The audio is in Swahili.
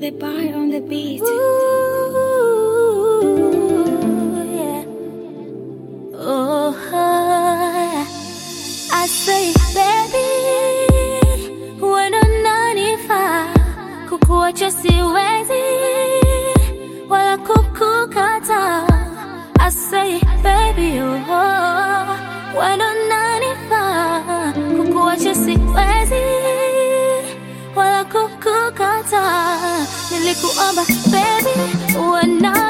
the bar on the beat. yeah. Oh, I say baby, wendo nanifaa, kukuacha siwezi wala kukukata. I say baby, oh, wendo nanifaa, kukuacha siwezi wala kukukata. Nilikuomba baby, uwe na